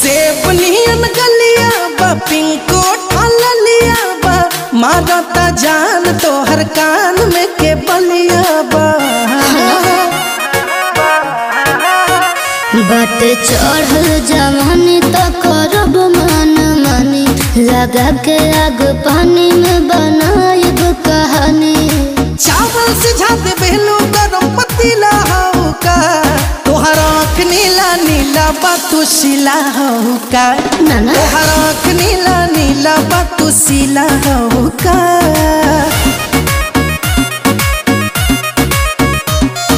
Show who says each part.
Speaker 1: सेब नियन गलिया बा पिंको ठालिया बा मारता जान तोहर कान में के बलिया बा
Speaker 2: बट चढ़ल जवानी तो करब मन मानी लगा के आग पानी में बनाएब कहानी
Speaker 1: चावल से झाते बेलू गरम पतीला हो का तोहर आँख नीला नीला बा तू शिला हो का
Speaker 2: नाना
Speaker 1: तोहर आँख नीला नीला बा तू शिला हो का